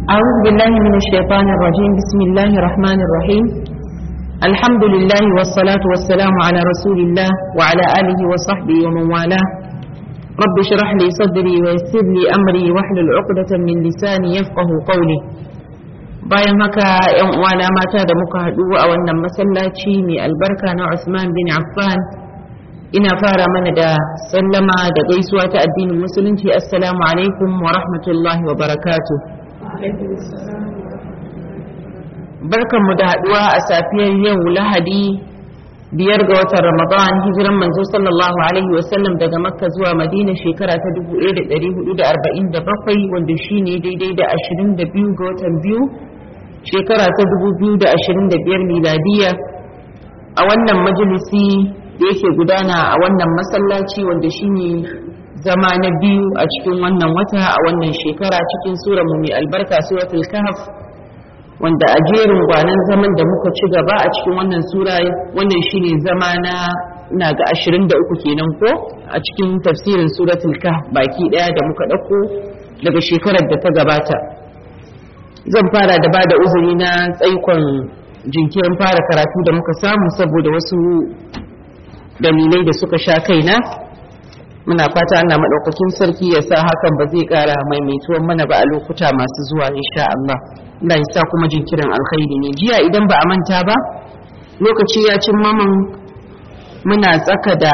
أعوذ بالله من الشيطان الرجيم بسم الله الرحمن الرحيم الحمد لله والصلاة والسلام على رسول الله وعلى آله وصحبه ومن والاه رب اشرح لي صدري ويسر لي أمري واحلل عقدة من لساني يفقه قولي bayan haka yan uwana mata da muka haɗu a wannan masallaci mai albarka na Usman bin Affan ina fara mana da sallama da gaisuwa ta addinin musulunci assalamu alaikum wa rahmatullahi wa barakatuh barkanmu da haɗuwa a safiyar yau lahadi biyar ga watan ramadan hijiran manzo sallallahu alaihi wasallam daga makka zuwa madina shekara ta 1447 wanda shine daidai da 22 ga watan biyu shekara ta 2025 miladiya a wannan majalisi da yake gudana a wannan masallaci wanda shine zama na biyu a cikin wannan wata a wannan shekara cikin sura mu mai albarka suratul kahf wanda a jerin gwanan zaman da muka ci gaba a cikin wannan sura wannan shine zama na ina ga 23 kenan ko a cikin tafsirin suratul kahf baki daya da muka dauko daga shekarar da ta gabata zan fara da bada uzuri na tsaikon jinkirin fara karatu da muka samu saboda wasu dalilai da suka sha kaina muna fata Allah maɗaukakin sarki ya sa hakan ba zai ƙara maimaituwan mana ba a lokuta masu zuwa insha Allah Allah ya sa kuma jinkirin alkhairi ne jiya idan ba a manta ba lokaci ya cin maman muna tsaka da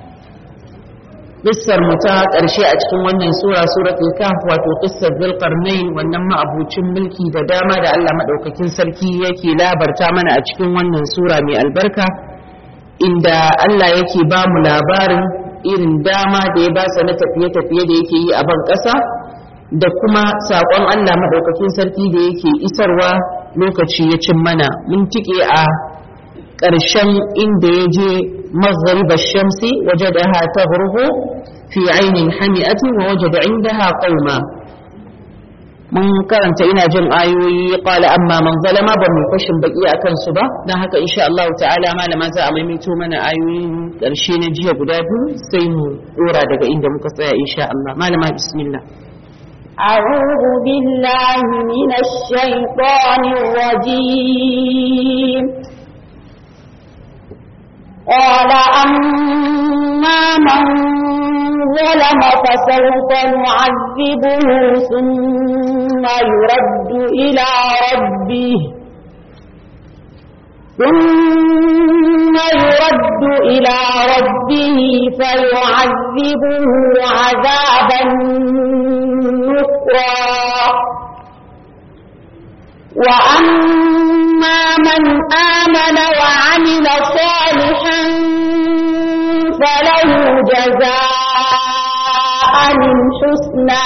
Kissar mu ta ƙarshe a cikin wannan sura suratul kahf wato qissar zulqarnain wannan ma'abucin mulki da dama da Allah madaukakin sarki yake labarta mana a cikin wannan sura mai albarka inda Allah yake ba mu labarin irin dama da ya basa na tafiye-tafiye da yake yi a ban ƙasa da kuma saƙon Allah maɗaukakin sarki da yake isarwa lokaci ya cin mana mun tike a ƙarshen inda ya je maghrib shamsi wajadaha taghrubu fi ainin hami'atin wa wajada indaha qauma mun karanta ina jin ayoyi qala amma man zalama ba mu fashin baki akan su ba dan haka insha Allah ta'ala malama za a maimaito mana ayoyin karshe na jiya guda biyu sai mu dora daga inda muka tsaya insha Allah malama bismillah أعوذ بالله من الشيطان الرجيم قال أما من ظلم فسوف نعذبه ثم يرد إلى ربه ثم يرد إلى ربه فيعذبه عذابا نكرا وأما من آمن وعمل صالحا فله جزاء الحسنى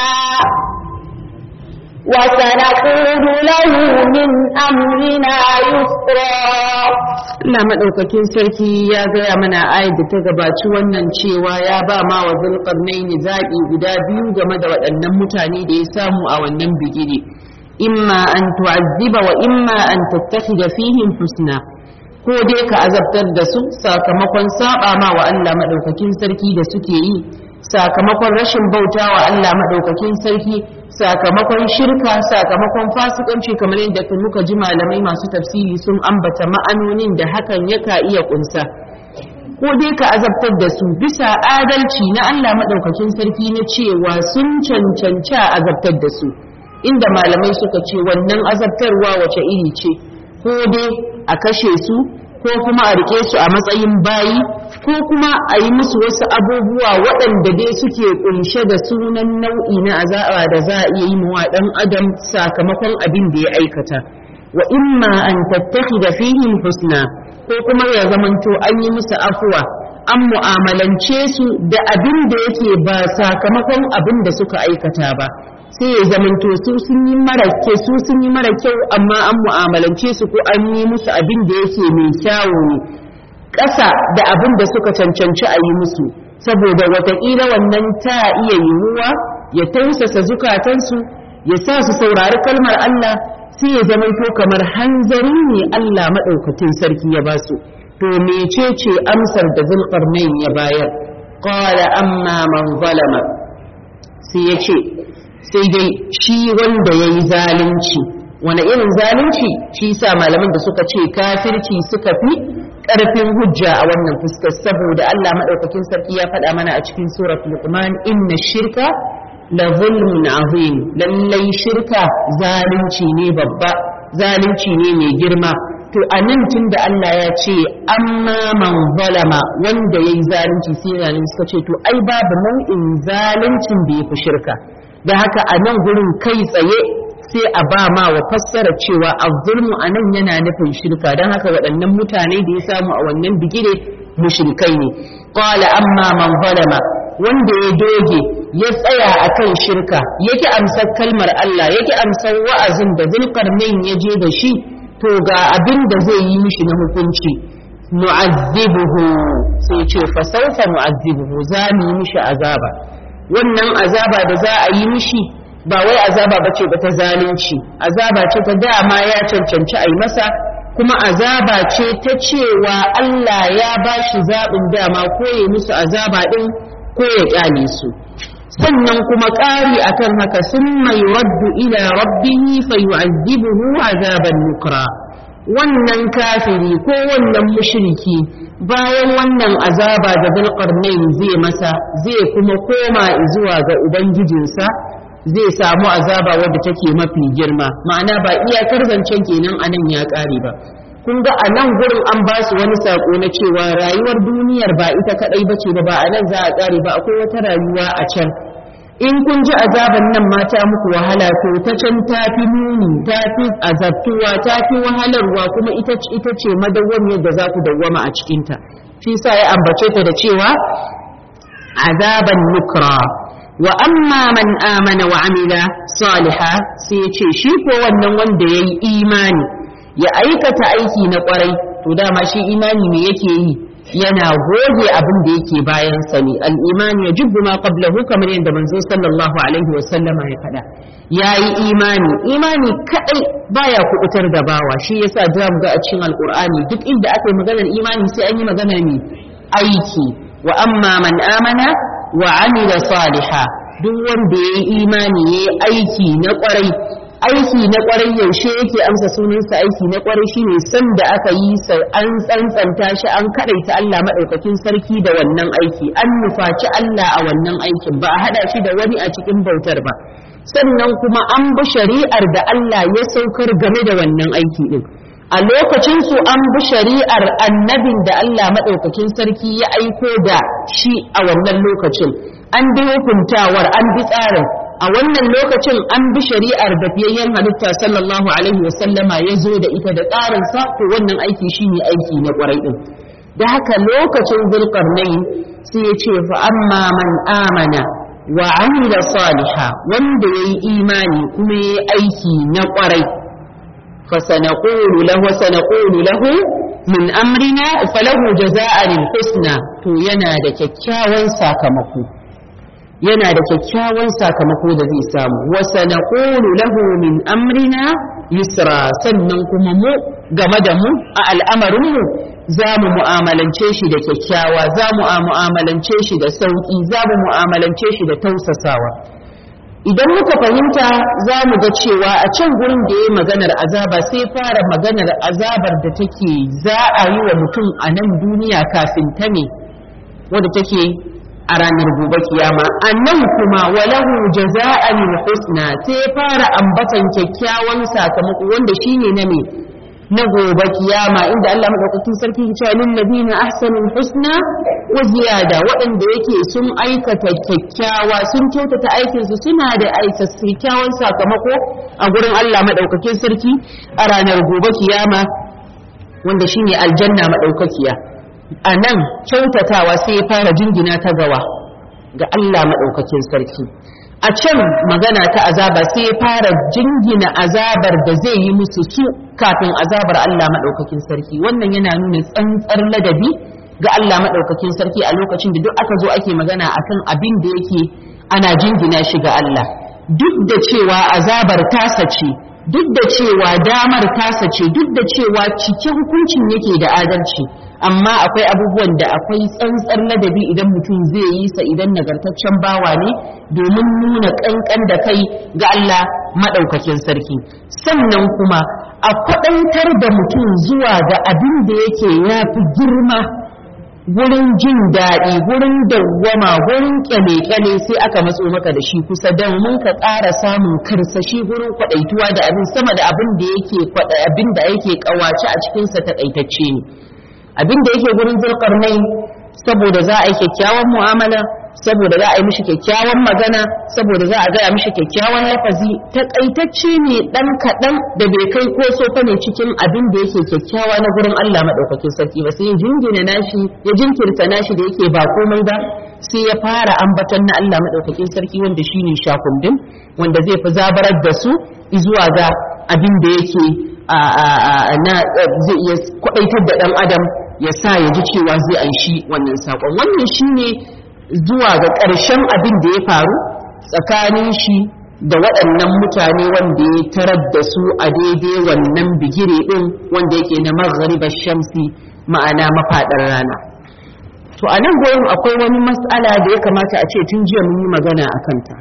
وسنقول له من أمرنا يسرا Allah maɗaukakin sarki ya gaya mana ayat da ta gabaci wannan cewa ya ba ma wa zulƙarnaini zaɓi guda biyu game da waɗannan mutane da ya samu a wannan bigire imma an tu'azziba wa imma an tattakhida fihim husna ko dai ka azabtar da su sakamakon saba ma wa Allah maɗaukakin sarki da suke yi sakamakon rashin bauta wa Allah maɗaukakin sarki sakamakon shirka sakamakon fasikanci kamar yadda muka ji malamai masu tafsiri sun ambata ma'anonin da hakan yaka iya kunsa ko dai ka azabtar da su bisa adalci na Allah maɗaukakin sarki na cewa sun cancanci a azabtar da su inda malamai suka ce wannan azabtarwa wace iri ce ko dai a kashe su ko kuma a rike su a matsayin bayi ko kuma a yi musu wasu abubuwa waɗanda dai suke kunshe da sunan nau'i na azaba da za a iya yi wa ɗan adam sakamakon abin da ya aikata wa imma an tattakhida fihim husna ko kuma ya zamanto an yi musu afuwa an mu'amalance su da abin da yake ba sakamakon abin da suka aikata ba sai ya zamanto su sun yi mara ke su sun yi mara kyau amma an mu'amalance su ko an yi musu abin da yake mai kyawu ne ƙasa da abin da suka cancanci a yi musu saboda wataƙila wannan ta iya yiwuwa ya tausasa zukatansu ya sa su saurari kalmar Allah sai ya zamanto kamar hanzari ne Allah maɗaukakin sarki ya ba su to mecece amsar da zulƙarnain ya bayar qala amma man zalama sai ya ce sai dai shi wanda ya yi zalunci wani irin zalunci shi sa malaman da suka ce kafirci suka fi ƙarfin hujja a wannan fuskar saboda Allah maɗaukakin sarki ya faɗa mana a cikin surat luqman inna shirka la zulmun azim lallai shirka zalunci ne babba zalunci ne mai girma to a nan tun da Allah ya ce amma man zalama wanda ya yi zalunci sai zalunci suka ce to ai babu nau'in zaluncin da ya fi shirka da haka a nan gurin kai tsaye sai a ba ma wa fassara cewa azzulmu a nan yana nufin shirka don haka waɗannan mutane da ya samu a wannan bigire mushrikai ne qala amma man zalama wanda ya doge ya tsaya akan shirka yake amsar kalmar Allah yake amsar wa'azin da zulkarnain ya je da shi to ga abin da zai yi mishi na hukunci nu'azzibuhu sai ce fa sawfa nu'azzibuhu za mu yi mishi azaba wannan azaba da za a yi mishi ba wai azaba bace ba ta zalunci azaba ce ta dama ya cancanci a yi masa kuma azaba ce ta cewa Allah ya ba shi zaɓin dama ko ya musu azaba ɗin ko ya ƙyale su sannan kuma ƙari akan haka sun mai raddu ila rabbihi fa yu'azzibuhu azaban nukra wannan kafiri ko wannan mushriki bayan wannan azaba da zulqarnain zai masa zai kuma koma zuwa ga ubangijinsa zai samu azaba wadda take mafi girma ma'ana ba iyakar zancen kenan anan ya ƙare ba kun ga a nan gurin an ba su wani saƙo na cewa rayuwar duniyar ba ita kaɗai bace ba ba a nan za a ƙare ba akwai wata rayuwa a can in kun ji azaban nan mata muku wahala to ta can ta fi muni ta fi azabtuwa ta fi wahalarwa kuma ita ita ce madawwamiyar da za ku dawwama a cikinta shi sa ya ambace ta da cewa azaban nukra wa amma man amana wa amila saliha sai ya ce shi ko wannan wanda ya yi imani ya aikata aiki na kwarai to dama shi imani me yake yi yana goge abin da yake bayan sa ne al-imani yajibu ma qablahu kamar yadda manzo sallallahu alaihi wa sallama ya faɗa yayi imani imani kadai baya kubutar da bawa shi yasa da ga a cikin alqur'ani duk inda aka yi maganar imani sai an yi maganar ne aiki wa amma man amana wa amila saliha duk wanda yayi imani yayi aiki na kwarai aiki na kwarai yaushe yake amsa sunansa aiki na kwarai shine san da aka yi sa an tsantsanta shi an kadaita Allah madaukakin sarki da wannan aiki an nufaci Allah a wannan aikin ba a hada shi da wani a cikin bautar ba sannan kuma an bi shari'ar da Allah ya saukar game da wannan aiki din a lokacin su an bi shari'ar annabin da Allah madaukakin sarki ya aiko da shi a wannan lokacin an bi hukuntawar an bi tsarin a wannan lokacin an bi shari'ar da fiyayyen halitta sallallahu alaihi wasallama ya zo da ita da tsarinsa to wannan aiki shine aiki na kwarai din da haka lokacin zulkarnain sai ya ce fa amma man amana wa amila saliha wanda yayi imani kuma yayi aiki na kwarai fa sanaqulu lahu sanaqulu lahu min amrina falahu jazaa'an husna to yana da kyakkyawan sakamako yana da kyakkyawan sakamako da zai samu wasa na lahu min amrina yusra sannan kuma mu game da mu a al'amarinmu za mu mu'amalance shi da kyakkyawa za mu mu'amalance shi da sauƙi za mu mu'amalance shi da tausasawa idan muka fahimta za mu ga cewa a can gurin da ya yi maganar azaba sai fara maganar azabar da take za a yi wa mutum a nan duniya kafin ta ne wadda take a ranar gobe kiyama annan kuma walahu jaza'an husna sai fara ambatan kyakkyawan sakamako wanda shine na me na gobe kiyama inda Allah madaukakin sarki ya ce lil ladina ahsanul husna wa ziyada waɗanda yake sun aikata kyakkyawa sun kyautata aikin su suna da aika kyakkyawan sakamako a gurin Allah madaukakin sarki a ranar gobe kiyama wanda shine aljanna madaukakiya a nan kyautatawa sai ya fara jingina ta gawa ga Allah maɗaukakin sarki a can magana ta azaba sai ya fara jingina azabar da zai yi musu su kafin azabar Allah maɗaukakin sarki wannan yana nuna tsantsar ladabi ga Allah maɗaukakin sarki a lokacin da duk aka zo ake magana akan abin da yake ana jingina shi ga Allah duk da cewa azabar tasa ce duk da cewa damar tasa ce duk da cewa cike hukuncin yake da adalci amma akwai abubuwan da akwai tsantsar ladabi idan mutum zai yi sa idan nagartaccen bawa ne domin nuna kankan da kai ga Allah madaukakin sarki sannan kuma a kwaɗaitar da mutum zuwa ga abin da yake yafi girma gurin jin daɗi gurin dawwama gurin kyale-kyale sai aka matso maka da shi kusa domin ka ƙara samun karsashi gurin kwaɗaituwa da abin sama da abin da yake kwaɗa abin da yake ƙawace a cikinsa taƙaitacce ne abin da yake gurin zulƙarnai saboda za a yi kyakkyawan mu'amala saboda za a yi mishi kyakkyawan magana saboda za a gaya mishi kyakkyawan lafazi takaitacce ne dan kaɗan da bai kai ko sofa ne cikin abin da yake kyakkyawa na gurin Allah maɗaukakin sarki ba sai ya jingina nashi ya jinkirta nashi da yake ba komai ba sai ya fara ambaton na Allah maɗaukakin sarki wanda shine shakundin wanda zai fi zabarar da su zuwa ga abin da yake na zai iya kwaɗaitar da ɗan adam ya sa ya ji cewa zai anshi wannan saƙon wannan shine zuwa ga ƙarshen abin da ya faru tsakanin shi da waɗannan mutane wanda ya tarar da su a daidai wannan bigire ɗin wanda yake na magharibar shamsi ma'ana mafaɗar rana to a nan gurin akwai wani matsala da ya kamata a ce tun jiya mun yi magana a kanta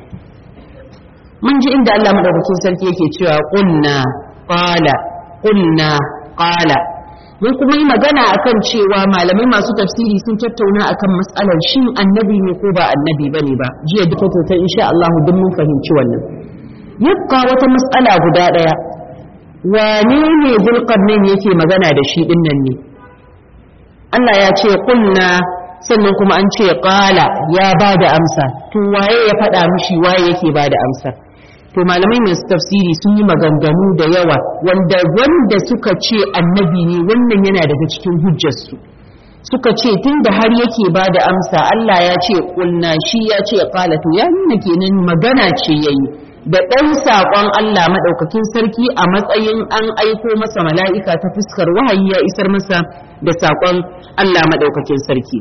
mun ji inda Allah madaukakin sarki yake cewa qulna qala qulna qala mun kuma yi magana akan cewa malamai masu tafsiri sun tattauna akan matsalar shin annabi ne ko ba annabi bane ba jiya duka ta insha Allah duk mun fahimci wannan yabqa wata matsala guda daya wane ne zulqarnain yake magana da shi din nan ne Allah ya ce qulna sannan kuma an ce qala ya bada amsa to waye ya faɗa mishi waye yake bada amsa to malamai masu tafsiri sun yi maganganu da yawa wanda wanda suka ce annabi ne wannan yana daga cikin hujjarsu suka ce tun da har yake ba da amsa Allah ya ce kulna shi ya ce qala to ya nuna kenan magana ce yayi da ɗan saƙon Allah maɗaukakin sarki a matsayin an aiko masa mala'ika ta fuskar wahayi ya isar masa da saƙon Allah maɗaukakin sarki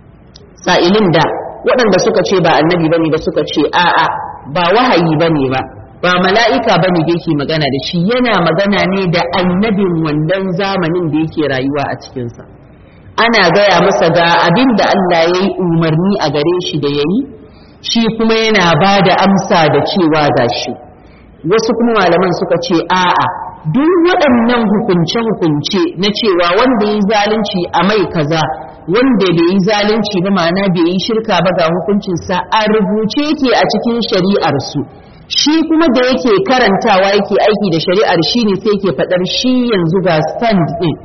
sa'ilin da waɗanda suka ce ba annabi bane ba suka ce a'a ba wahayi bane ba ba mala'ika ba ne da yake magana da shi yana magana ne da annabin wannan zamanin da yake rayuwa a cikinsa ana gaya masa ga abin da Allah ya yi umarni a gare shi da ya yi shi kuma yana ba da amsa da cewa ga shi wasu kuma malaman suka ce a'a duk waɗannan hukunce-hukunce na cewa wanda ya yi zalunci a mai kaza wanda bai yi zalunci ba ma'ana bai yi shirka ba ga hukuncinsa a rubuce yake a cikin shari'ar su shi kuma da yake karantawa yake aiki da shari'ar shi ne sai yake faɗar shi yanzu ga stand ɗin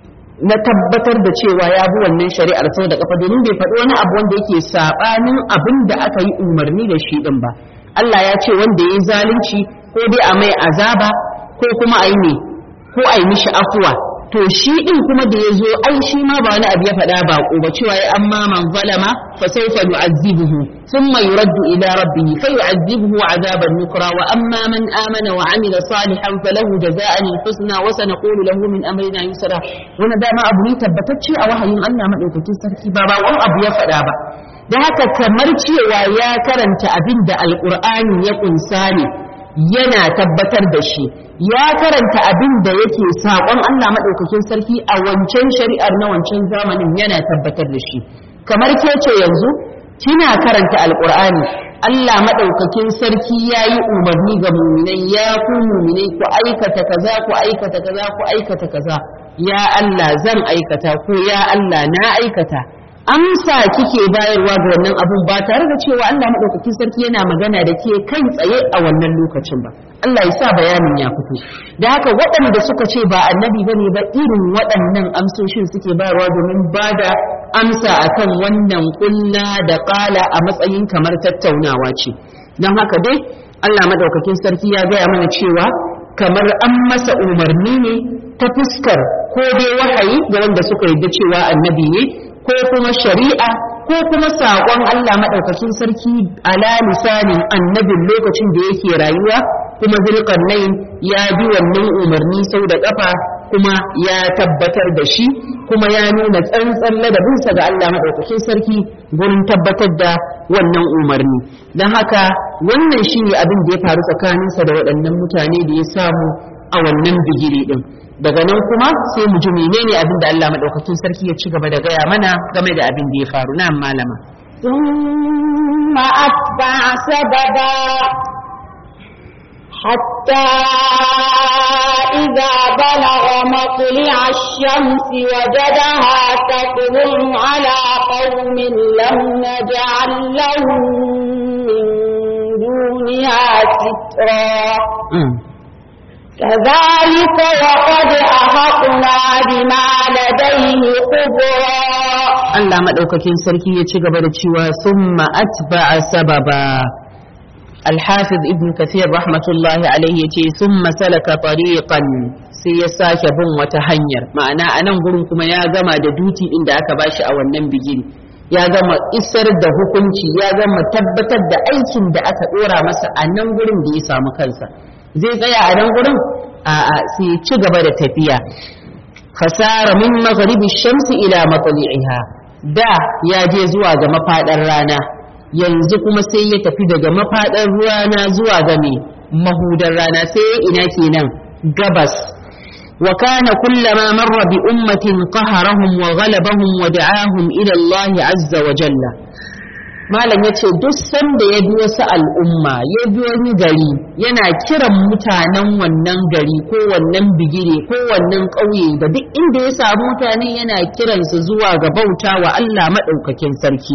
na tabbatar da cewa ya bi wannan shari'ar sau da kafa domin bai faɗi wani abu wanda yake saɓanin abin da aka yi umarni da shi ɗin ba Allah ya ce wanda ya yi zalunci ko dai a mai azaba ko kuma a yi ne ko a yi mishi afuwa to shi din kuma da ya zo ai shi ma ba wani abu ya faɗa ba ko ba cewa ya amma man zalama fa sawfa nu'azzibuhu thumma yuraddu ila rabbih fa yu'azzibuhu 'adaban nukra wa amma man amana wa 'amila salihan falahu jazaa'an al-husna wa sanaqulu lahu min amrina yusra wannan dama abu ne tabbatacce a wahayin Allah madaukakin sarki ba ba wani abu ya faɗa ba da haka kamar cewa ya karanta abin da alqur'ani ya kunsa ne yana tabbatar da shi ya karanta abin da yake saƙon Allah maɗaukakin sarki a wancan shari'ar na wancan zamanin yana tabbatar da shi kamar ke ce yanzu kina karanta alƙur'ani Allah maɗaukakin sarki ya yi umarni ga muminai ya ku muminai ku aikata kaza ku aikata kaza ku aikata kaza ya Allah zan aikata ko ya Allah na aikata amsa kike bayarwa ga wannan abun ba tare da cewa Allah madaukakin sarki yana magana da ke kai tsaye a wannan lokacin ba Allah ya sa bayanin ya fito da haka waɗanda suka ce ba annabi bane ba irin waɗannan amsoshin suke bayarwa domin ba da amsa akan wannan kulla da ƙala a matsayin kamar tattaunawa ce don haka dai Allah madaukakin sarki ya gaya mana cewa kamar an masa umarni ne ta fuskar ko dai wahayi ga wanda suka yarda cewa annabi ne ko kuma shari'a ko kuma saƙon Allah maɗaukakin sarki ala lisanin annabin lokacin da yake rayuwa kuma zulƙarnain ya bi wannan umarni sau da ƙafa kuma ya tabbatar da shi kuma ya nuna tsantsan ladabinsa ga Allah maɗaukakin sarki gurin tabbatar da wannan umarni don haka wannan shi ne abin da ya faru tsakaninsa da waɗannan mutane da ya samu a wannan bigire din daga nan kuma sai mu ji menene abin da Allah madaukakin sarki ya ci gaba da gaya mana game da abin da ya faru na malama ثم أتبع سببا حتى إذا بلغ مطلع الشمس وجدها تطلع على قوم لم نجعل لهم من دونها سترا كذلك وقد أحطنا بما لديه خبرا Allah maɗaukakin sarki ya ci gaba da cewa summa atba'a sababa Al-Hafiz Ibn Kathir rahmatullahi alaihi yace summa salaka tariqan sai ya sake bin wata hanyar ma'ana a nan gurin kuma ya gama da duti inda aka bashi a wannan bigiri ya gama isar da hukunci ya gama tabbatar da aikin da aka dora masa a nan gurin da ya samu kansa zai tsaya a nan gurin a'a sai ya ci gaba da tafiya fasara min maghribi shamsi ila matli'iha da ya je zuwa ga mafadar rana yanzu kuma sai ya tafi daga mafadar rana zuwa ga me mahudar rana sai ina kenan gabas wa kana kullama marra bi ummatin qaharahum wa ghalabahum wa da'ahum ila Allah azza wa jalla malam yace duk sanda ya bi wasu al'umma ya bi wani gari yana kiran mutanen wannan gari ko wannan bigire ko wannan ƙauye da duk inda ya samu mutane yana kiransu zuwa ga bauta wa Allah maɗaukakin sarki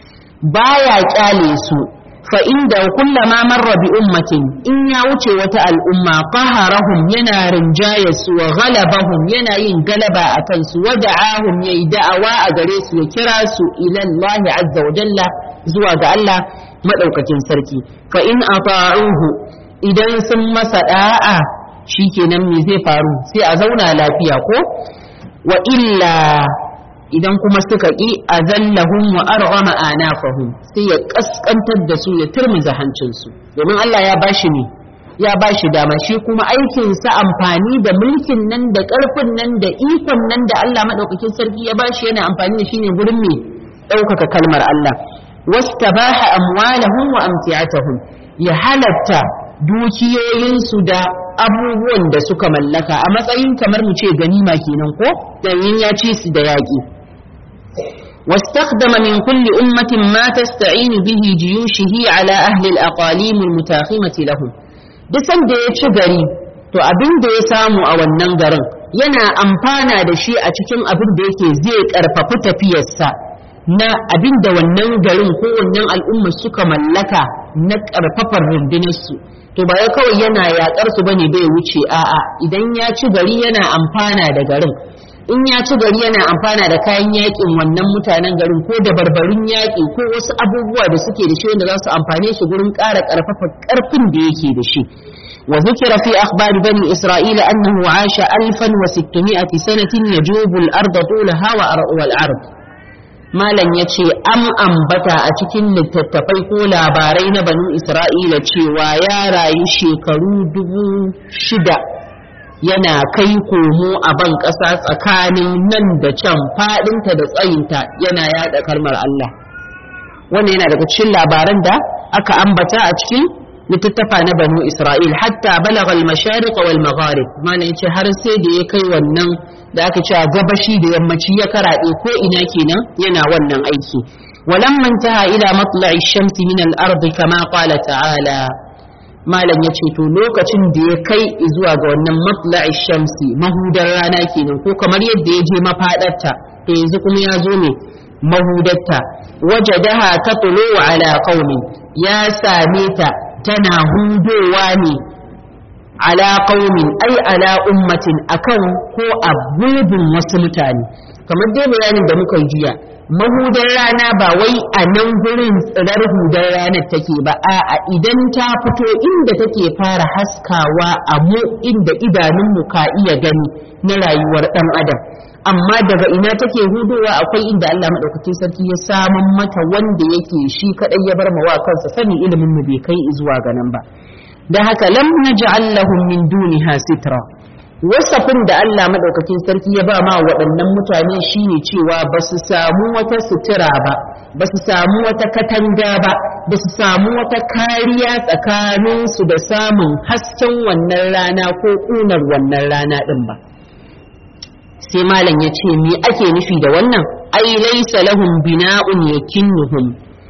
baya kyale su fa inda kullama marra bi ummatin in ya wuce wata al'umma qaharahum yana rinjaye su wa ghalabahum yana yin galaba akan su wa da'ahum yayi da'awa a gare su ya kira su ila Allah azza wa jalla zuwa ga Allah madaukakin sarki fa in ata'uhu idan sun masa da'a shikenan me zai faru sai a zauna lafiya ko wa illa idan kuma suka ƙi a zallahun wa arghama anafahum sai ya kaskantar da su ya turmuza hancinsu domin Allah ya bashi ne ya bashi dama shi kuma aikin sa amfani da mulkin nan da ƙarfin nan da ikon nan da Allah madaukakin sarki ya bashi yana amfani da shi ne gurin me ɗaukaka kalmar Allah wastabaha amwalahum wa amti'atahum ya halatta dukiyoyinsu da abubuwan da suka mallaka a matsayin kamar mu ce ganima kenan ko dan ya ci su da yaƙi واستخدم من كل أمة ما تستعين به جيوشه على أهل الأقاليم المتاخمة لهم دسن da ya ci gari to abin da ya samu a wannan garin yana amfana da shi a cikin abin da yake zai karfafi tafiyarsa na abin da wannan garin ko wannan al'umma suka mallaka na karfafar rundunarsu to ba ya kawai yana yakar su bane bai wuce a'a idan ya ci gari yana amfana da garin in ya ci gari yana amfana da kayan yakin wannan mutanen garin ko da barbarin yaƙi ko wasu abubuwa da suke da shi wanda za su amfane shi gurin ƙara ƙarfafa ƙarfin da yake da shi wa zikira fi akhbar bani isra'ila annahu asha alfan wa sittumi'ati sanatin yajubu al-ard tulaha wa al-ard malam yace am ambata a cikin littattafai ko labarai na bani isra'ila cewa ya rayu shekaru dubu shida yana kai komo a ban ƙasa tsakanin nan da can faɗinta da tsayinta yana yada kalmar Allah wannan yana daga cikin labaran da aka ambata a cikin littattafa na banu Isra'il hatta balagha al-mashariq wal magharib mana yace har sai da ya kai wannan da aka ce gabashi da yammaci ya karaɗe ko ina kenan yana wannan aiki ولما انتهى إلى مطلع الشمس من الأرض كما قال تعالى malam ya ce to lokacin da ya kai zuwa ga wannan matla'i shamsi mahudar rana kenan ko kamar yadda ya je mafadarta to yanzu kuma ya zo ne mahudarta wajadaha tatlu ala qaumi ya same ta tana hudowa ne ala qaumin ai ala ummatin akan ko abudin wasu mutane kamar dai bayanin da muka yi jiya mahudar rana ba wai a nan gurin tsirar hudar ranar take ba a idan ta fito inda take fara haskawa a mu inda idanunmu ka iya gani na rayuwar ɗan adam amma daga ina take hudowa akwai inda Allah maɗaukakin sarki ya saman mata wanda yake shi kaɗai ya bar mawa kansa sani ilimin mu bai kai zuwa ga nan ba da haka lam naj'al lahum min duniha sitra wasafin da Allah madaukakin sarki ya ba ma waɗannan mutane shine cewa ba su samu wata sutura ba ba su samu wata katanga ba ba su samu wata kariya tsakaninsu da samun hasken wannan rana ko ƙunar wannan rana ɗin ba sai malam ya ce me ake nufi da wannan ai laisa lahum bina'un yakinnuhum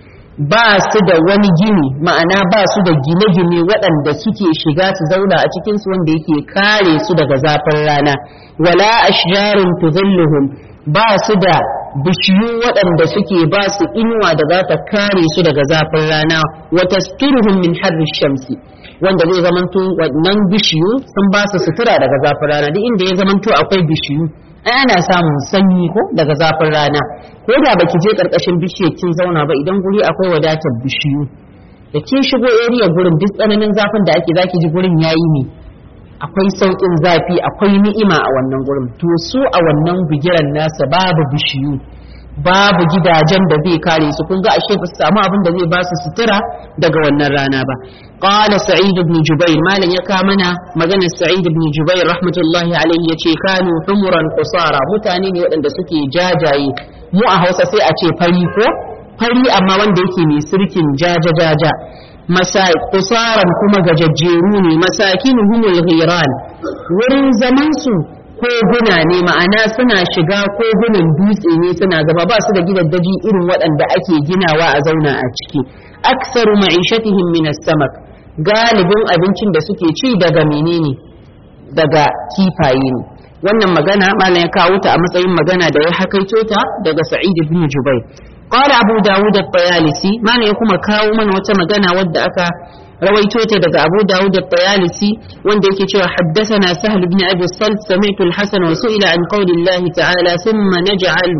ba su da wani gini ma'ana ba su da gine-gine waɗanda suke shiga su zauna a cikinsu wanda yake kare su daga zafin rana wala ashjarun tudhilluhum ba su da bishiyu waɗanda suke ba su inuwa da za ta kare su daga zafin rana wa tasturuhum min harri shamsi wanda zai zamanto wannan bishiyu sun ba su sutura daga zafin rana duk inda ya zamanto akwai bishiyu ai ana samun sanyi ko daga zafin rana ko da baki je karkashin bishiyar kin zauna ba idan guri akwai wadatar bishiyu da kin shigo area gurin duk tsananin zafin da ake zaki ji gurin yayi ne akwai sauƙin zafi akwai ni'ima a wannan gurin to su a wannan bigiran nasa babu bishiyu babu gidajen da zai kare su kun ga ashe ba su samu abin da zai ba su sutura daga wannan rana ba qala sa'id ibn jubair malan ya ka mana maganar sa'id ibn jubair rahmatullahi alaihi yace kanu humuran qusara mutane ne waɗanda suke jajaye mu a Hausa sai a ce fari ko fari amma wanda yake mai sirkin jaja jaja masa kusaran kuma gajajjeru ne masakinuhumul ghiran wurin zaman su koguna ne ma'ana suna shiga kogunan dutse ne suna gaba ba su da gidaddaji irin waɗanda ake ginawa a zauna a ciki aksaru ma'ishatihim min as-samak galibin abincin da suke ci daga menene daga kifaye ne wannan magana malam ya kawo ta a matsayin magana da ya hakaito ta daga sa'id ibn jubair qala abu dawud at-tayalisi malam ya kuma kawo mana wata magana wadda aka rawaito ta daga abu dawud at-tayalisi wanda yake cewa haddathana sahl ibn abi salt sami'tu al-hasan wa su'ila an qawli allah ta'ala thumma naj'al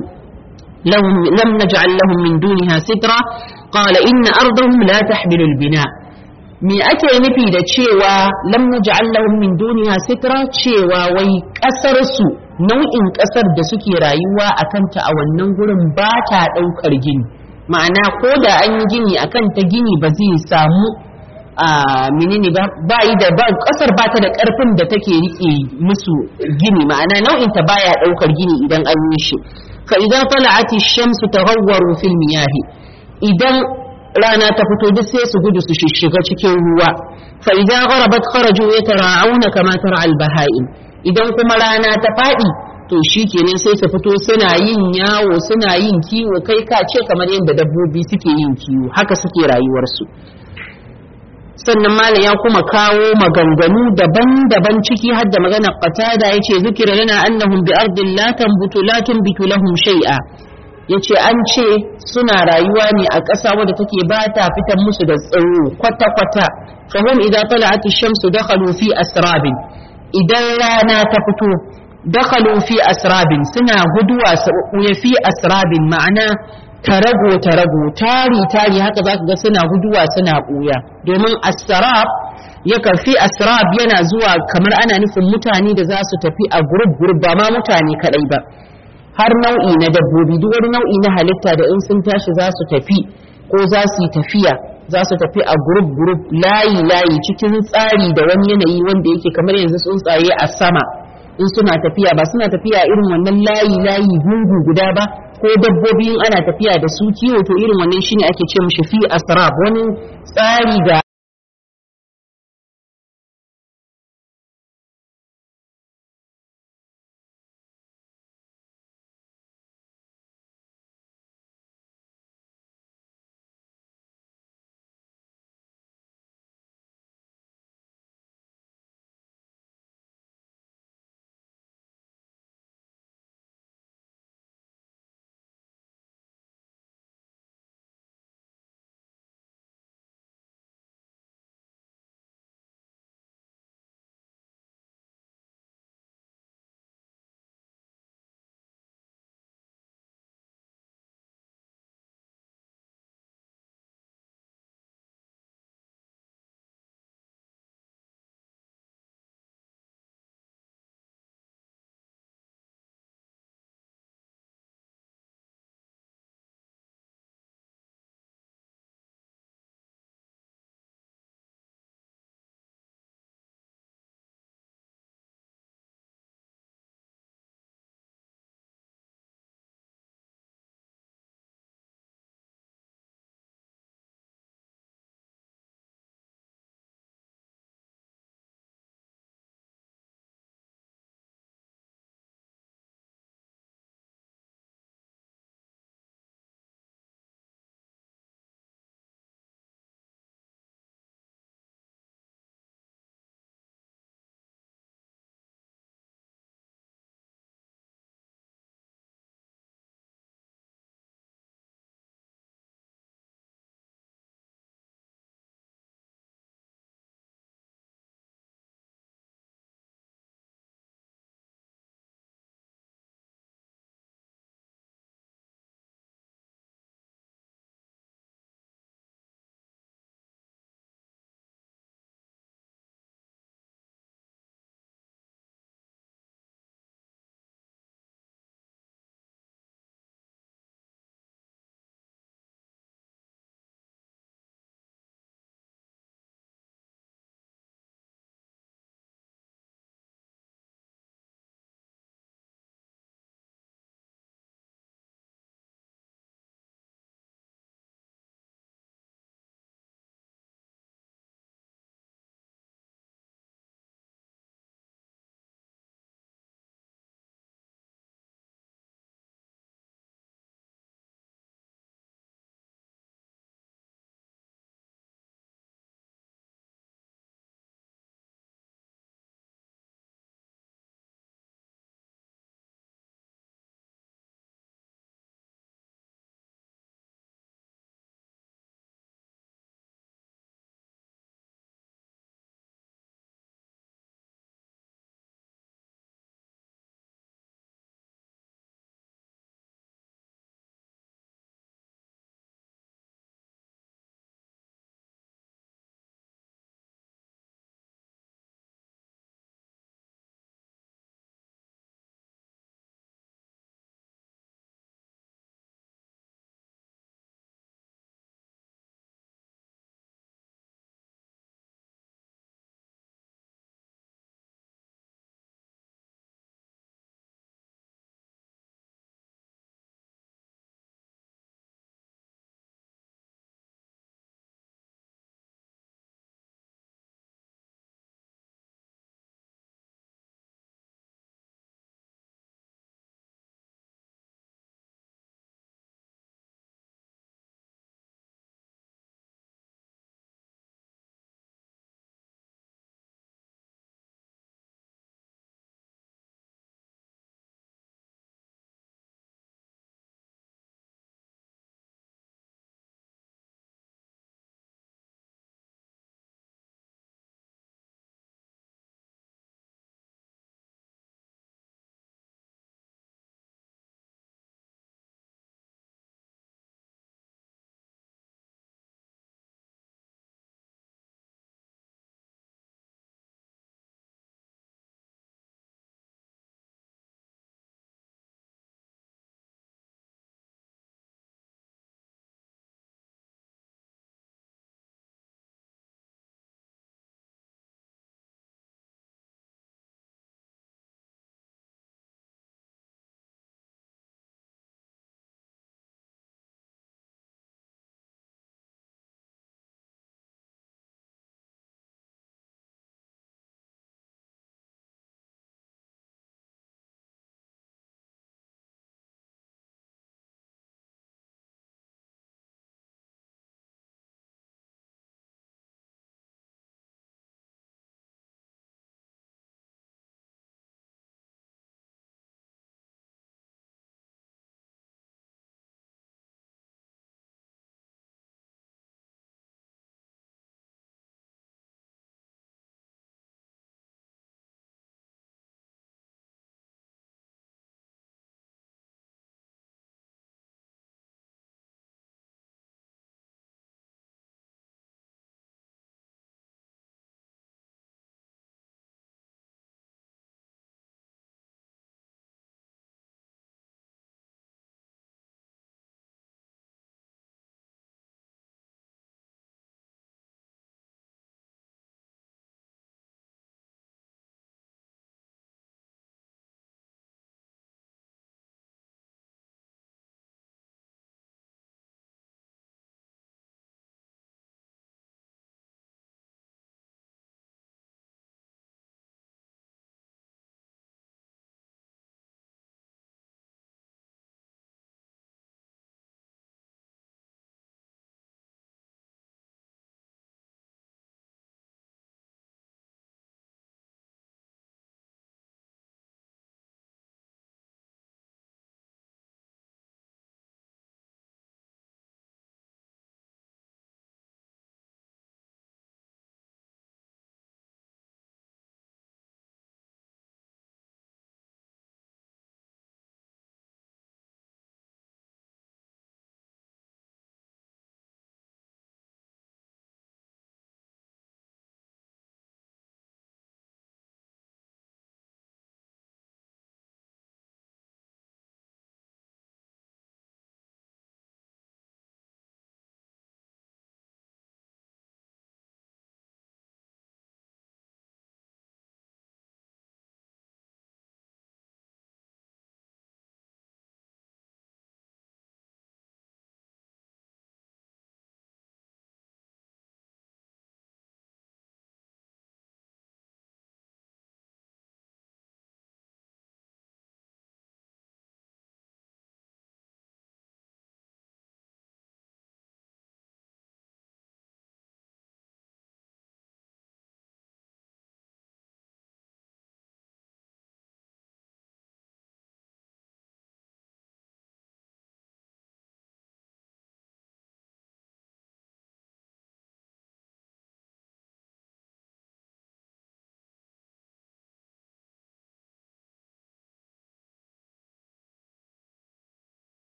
lahum lam naj'al lahum min duniha sitra qala inna ardahum la tahmilu al-bina' me ake nufi da cewa lam naj'al lahum min duniya sitra cewa wai kasar su nau'in kasar da suke rayuwa a kanta a wannan gurin ba ta daukar gini ma'ana ko da an yi gini akan ta gini ba zai samu a menene ba ba yi da ba kasar ba ta da karfin da take rike musu gini ma'ana nau'in ta baya daukar gini idan an yi shi fa idan tala'ati shamsu taghawwaru fil miyahi idan rana ta fito duk sai su gudu su shishiga cikin ruwa fa idza gharabat kharaju yatara'una kama tara al-baha'im idan kuma rana ta fadi to shikenan sai su fito suna yin yawo suna yin kiwo kai ka ce kamar yadda dabbobi suke yin kiwo haka suke rayuwarsu sannan malam ya kuma kawo maganganu daban-daban ciki har da maganar qatada yace zikira lana annahum bi ardin la tanbutu la tunbitu lahum shay'a yace an ce suna rayuwa ne a ƙasa wadda take ba ta fitar musu da tsaro kwata-kwata fahim idan tala'at shamsu dakhalu fi asrabin idan rana ta fito dakhalu fi asrabin suna guduwa ya fi asrabin ma'ana tarago tarago tari tari haka zaka ga suna guduwa suna ɓuya domin asrab yakan fi asrab yana zuwa kamar ana nufin mutane da za su tafi a gurub gurub ba ma mutane kadai ba har nau'i na dabbobi duk wani nau'i na halitta da in sun tashi za su tafi ko za su yi tafiya za su tafi a gurup gurup layi layi cikin tsari da wani yanayi wanda yake kamar yanzu tsuntsaye a sama in suna tafiya ba suna tafiya irin wannan layi layi gungu guda ba ko dabbobi in ana tafiya da su kiwo to irin wannan shine ake ce mishi fi asrab wani tsari da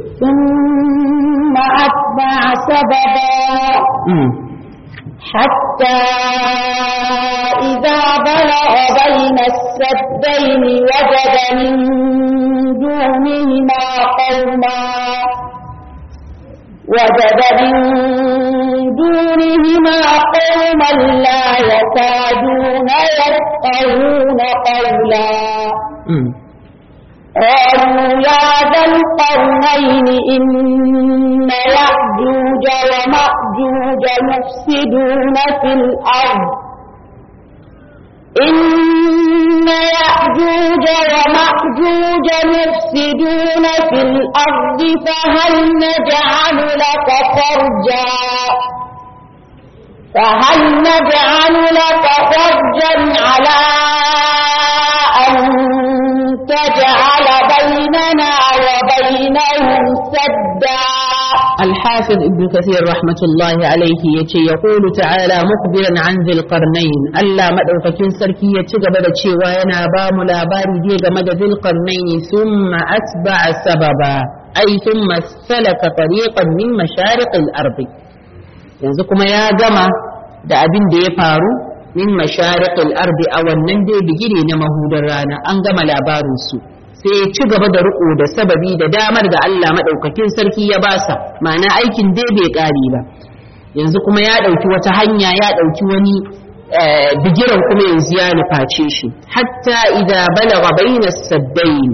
ثم أتبع سببا حتى إذا بلغ بين السدين وجد من دونهما قوما وجد من دونهما قوما لا يكادون يفقهون قولا قالوا يا ذا القرنين إن يأجوج ومأجوج مفسدون في الأرض إن يأجوج ومأجوج مفسدون في الأرض فهل نجعل لك خرجا فهل نجعل لك خرجا على أن تجعل بيننا وبينهم سدا الحافظ ابن كثير رحمة الله عليه يتي يقول تعالى مخبرا عن ذي القرنين ألا مدوككين سركي يتغب da cewa yana ba mu labari dai game da ذي القرنين ثم أتبع سببا أي ثم سلك طريقا من مشارق الأرض yanzu kuma ya gama da abin da ya faru min mashariqil ardi a wannan dai bigire na mahudar rana an gama labarin su sai ya ci gaba da riko da sababi da damar da Allah madaukakin sarki ya basa ma'ana aikin dai bai kare ba yanzu kuma ya dauki wata hanya ya dauki wani bigiran kuma yanzu ya nuface shi hatta idza balagha bayna saddain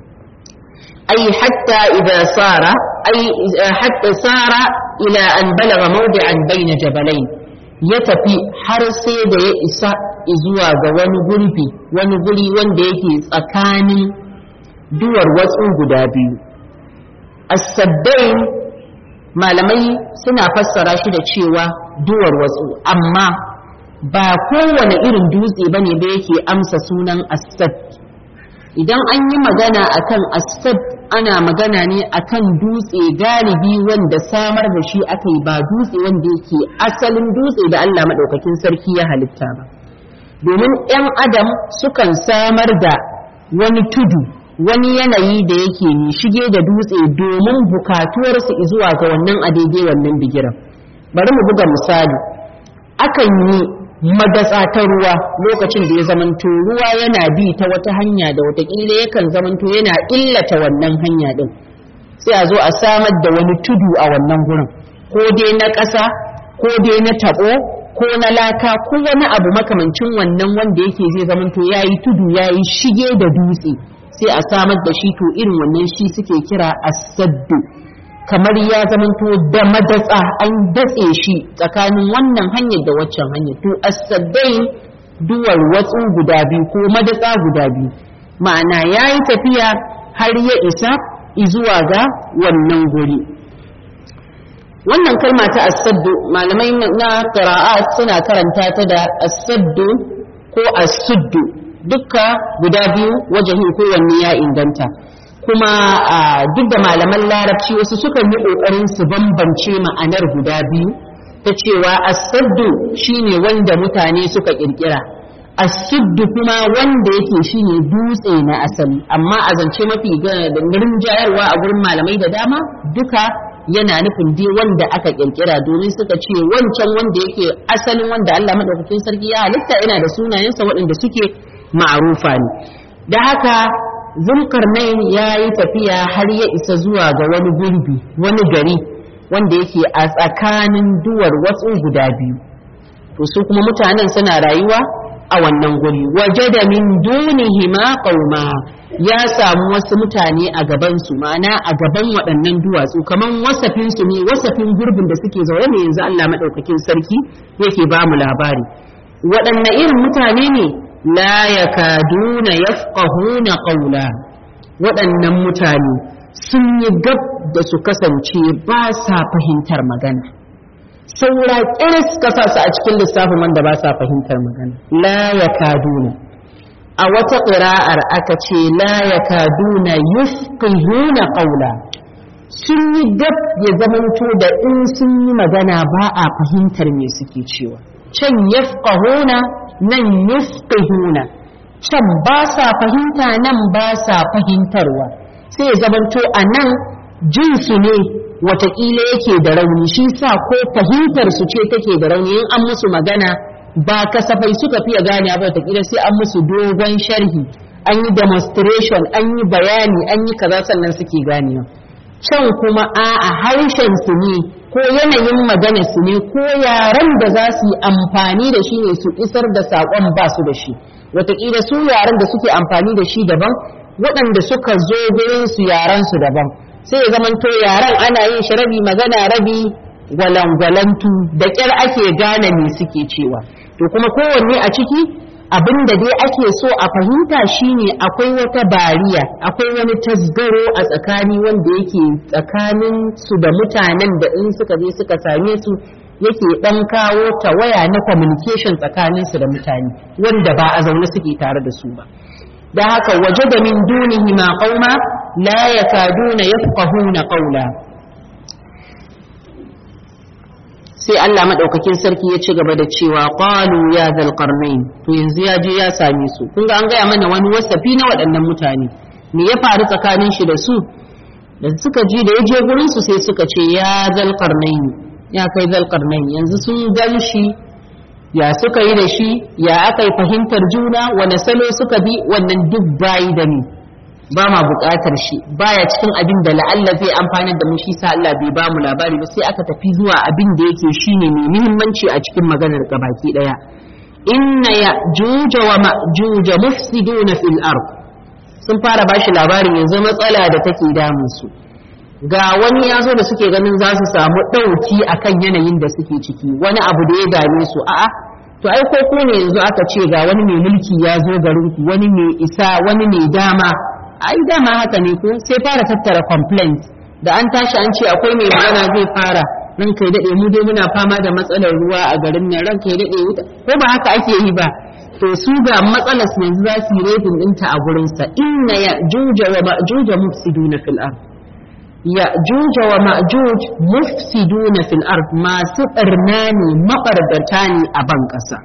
ay hatta idza sara ay hatta sara ila an balagha mawdi'an bayna jabalain ya tafi har sai da ya isa zuwa ga wani gurbi wani guri wanda yake tsakanin duwar watsu guda biyu as-saddain malamai suna fassara shi da cewa duwar watsu amma ba kowane irin dutse bane ba yake amsa sunan as-sad idan an yi magana akan as-sad ana magana ne akan dutse galibi wanda samar da shi aka yi ba dutse wanda yake asalin dutse da Allah maɗaukakin sarki ya halitta ba domin 'yan adam sukan samar da wani tudu wani yanayi da yake shige da dutse domin bukatuwarsu zuwa ga wannan a daidai wannan bigiran bari mu buga misali akan yi madatsa ta ruwa lokacin da ya zamanto ruwa yana bi ta wata hanya da watakila yakan zamanto yana illata wannan hanya din sai a zo a samar da wani tudu a wannan gurin ko dai na ƙasa ko dai na taɓo ko na laka ko wani abu makamancin wannan wanda yake zai zamanto ya yi tudu ya yi shige da dutse sai a samar da shi to irin wannan shi suke kira asaddu kamar ya zamanto da madatsa an datse shi tsakanin wannan hanyar da waccan hanyar to asaddai duwar watsu guda biyu ko madatsa guda biyu ma'ana ya yi tafiya har ya isa zuwa ga wannan guri wannan kalma ta asaddu malamai na qira'a suna karanta ta da asaddu ko asuddu dukka guda biyu wajahin kowanne ya inganta kuma duk da malaman larabci wasu sukan yi ƙoƙarin su bambance ma'anar guda biyu ta cewa asaddu shine wanda mutane suka ƙirƙira asuddu kuma wanda yake shine dutse na asali amma a zance mafi garin jayarwa a gurin malamai da dama duka yana nufin dai wanda aka ƙirƙira domin suka ce wancan wanda yake asalin wanda Allah madaukakin sarki ya halitta yana da sunayensa waɗanda suke ma'arufa ne da haka zulkarnain ya yi tafiya har ya isa zuwa ga wani gurbi wani gari wanda yake a tsakanin duwar watsu guda biyu to su kuma mutanen suna rayuwa a wannan guri waje da min dunihi ma qauma ya samu wasu mutane a gaban su ma'ana a gaban waɗannan duwatsu kaman wasafin su ne wasafin gurbin da suke zaune ne yanzu Allah madaukakin sarki yake ba mu labari waɗanne irin mutane ne la yakaduna yafqahuna qawla waɗannan mutane sun yi gab da su kasance ba sa fahimtar magana saura kiris ka sa su a cikin lissafin wanda ba sa fahimtar magana la yakaduna a wata ƙira'ar aka ce la yakaduna yufqihuna qawla sun yi gab ya zamanto da in sun yi magana ba a fahimtar me suke cewa can yafqahuna nan yufqihuna can ba sa fahimta nan ba sa fahimtarwa sai zamanto a nan jinsu ne watakila yake da rauni shi sa ko fahimtar su ce take da rauni in an musu magana ba kasafai suka fiye gane ba watakila sai an musu dogon sharhi an yi demonstration an yi bayani an yi kaza sannan suke ganewa can kuma a harshen su ne ko yanayin magana su ne ko yaren da za su yi amfani da shi ne su isar da saƙon ba su da shi wataƙila su yaren da suke amfani da shi daban waɗanda suka zo gurin su yaren su daban sai ya zamanto yaren ana yin shi rabi magana rabi gwalangwalantu da ƙyar ake gane me suke cewa to kuma kowanne a ciki abin da dai ake so a fahimta shine akwai wata bariya akwai wani tasgaro a tsakani wanda yake tsakanin su da mutanen da in suka je suka same su yake dan kawo tawaya na communication tsakanin su da mutane wanda ba a zaune suke tare da su ba da haka waje da min dunihi ma qauma la yakaduna yafqahuna qawla sai Allah madaukakin sarki ya ci gaba da cewa qalu ya zal qarnain to yanzu ya je ya same su kun ga an gaya mana wani wasafi na waɗannan mutane me ya faru tsakanin shi da su da suka ji da ya je gurin su sai suka ce ya zal qarnain ya kai zal qarnain yanzu sun gan shi ya suka yi da shi ya aka yi fahimtar juna wani salo suka bi wannan duk bayi da ni ba ma buƙatar shi baya cikin abin da la'alla zai amfana da mu shi sa Allah bai ba mu labari ba sai aka tafi zuwa abin da yake shine mai muhimmanci a cikin maganar gabaki daya inna ya juja wa ma'juja mufsiduna fil ard sun fara bashi labarin yanzu matsala da take damun su ga wani ya zo da suke ganin za su samu ɗauki akan yanayin da suke ciki wani abu da ya dame su a'a to ai ko ku ne yanzu aka ce ga wani mai mulki ya zo garin ku wani mai isa wani mai dama ai dama haka ne ko sai fara tattara complaint da an tashi an ce akwai mai magana zai fara ran kai dade mu dai muna fama da matsalar ruwa a garin nan ran kai dade wuta ko ba haka ake yi ba to su ga matsalar su yanzu za su yi rating ɗinta a gurin sa inna ya juja wa ma'juja mufsiduna fil ard ya juja wa ma'juj mufsiduna fil ard masu barna ne mabardata ne a ban ƙasa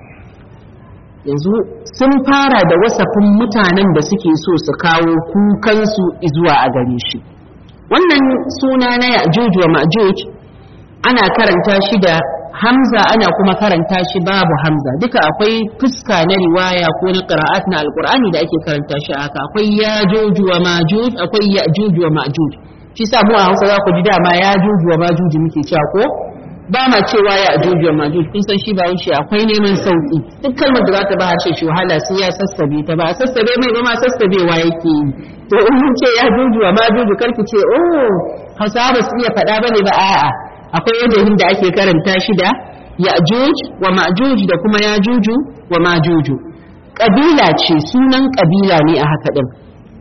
yanzu sun fara da wasafin mutanen da suke so su kawo kukansu zuwa a gare shi wannan suna na ya'juj wa ma'juj ana karanta shi da hamza ana kuma karanta shi babu hamza duka akwai fuska na riwaya ko na qira'at na alqur'ani da ake karanta shi haka akwai ya'juj wa ma'juj akwai ya'juj wa ma'juj shi sa mu a Hausa za ku ji dama ya'juj wa ma'juj muke cewa ko ba ma cewa ya ajuju wa majuj kun san shi ba wuce akwai neman sauki duk kalmar da za ta ba harshe shi wahala sai ya sassabe ta ba sassabe mai ba ma sassabewa yake yi to in mun ce ya ajuju wa majuj karki ce oh hausawa ba su iya faɗa bane ba a'a akwai wajen da ake karanta shi da ya'juj wa ma'juj da kuma yajuju wa majuju kabila ce sunan kabila ne a haka din